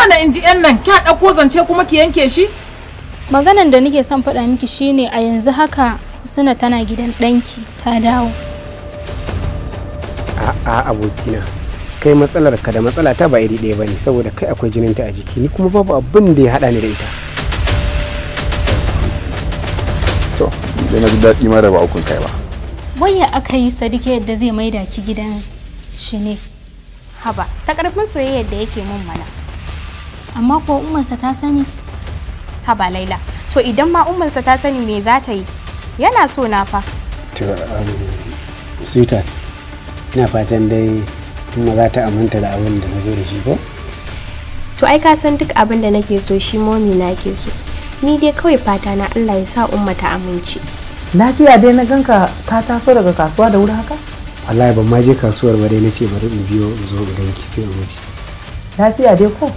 mana in ji yan nan kya ɗauko zance kuma ki yanke shi Maganan da nake son faɗa miki shine a yanzu haka Husna tana gidan ɗanki ta dawo. a'a abokina kai matsalar ka da matsala ta ba iri ɗaya bane saboda kai akwai jininta a jiki ni kuma babu abin da ya haɗa ni da ita to dai na ji daɗi ma da ba ukun kai ba Waya aka yi Sadiq yadda zai maida ki gidan shi ne. haba ta karfin soyayyar da yake mun mana Amma ko ummansa ta sani. haba laila to idan ma ummansa ta sani me za ta yi yana so na fa to um, sweetheart ina fatan dai kuma za ta aminta da abin da na zo da shi ko To ai ka san duk abin da nake so shi momi na ke so. Ni dai kawai fata na Allah ya sa umma ta amince. lafiya dai na ganka ka taso daga kasuwa da wuri haka wallahi ban ma je kasuwar ba dai na ce bari in biyo in zo in ganki sai in wuce lafiya dai ko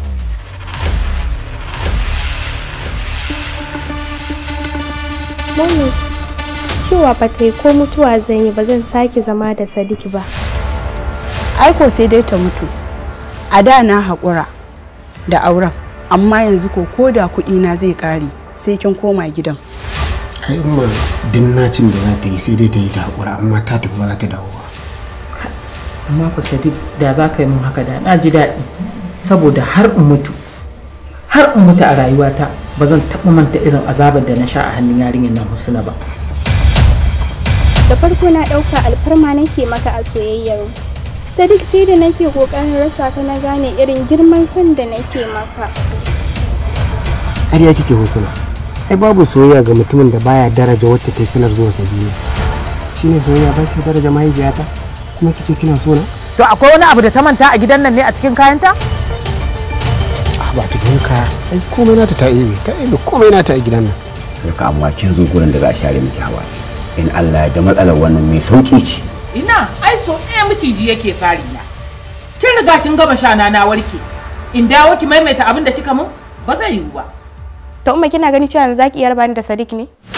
Momi cewa ba ta yi ko mutuwa zan yi ba zan sake zama da Sadiq ba. aiko sai dai ta mutu a da na haƙura da auren amma yanzu ko ko da kuɗi na zai ƙare sai kin koma gidan ai umma dinnacin da za ta yi sai dai ta yi ta haƙura amma ta tafi ba za ta dawo ba amma ku sadiq da za ka yi min haka da na ji daɗi saboda har in mutu har in mutu a rayuwata ba zan taɓa manta irin azabar da na sha a hannun yarinyar nan husna ba da farko na ɗauka alfarma nake maka a soyayyar mu. Sadiq sai da nake ƙoƙarin rasa ka na gane irin girman san da nake maka. ƙarya kike husna ai babu soyayya ga mutumin da baya daraja wacce ta yi sanar zuwa sa duniya shine soyayya ba ki daraja mahaifiyata kuma kice kina so na to akwai wani abu da ta manta a gidan nan ne a cikin kayanta ah ba ta donka ai komai nata ta ebe ta ebe komai nata a gidan nan Sarka amma kin zo gurin da za a share miki hawa. In Allah ya da matsalar wannan mai sauki ce. ina ai so ɗaya miciji yake sari na kin riga kin gama shana na warke in dawo ki maimaita abin da kika mun ba zai yiwu ba To umma kina gani cewa za ki iya raba ni da Sadiq ne?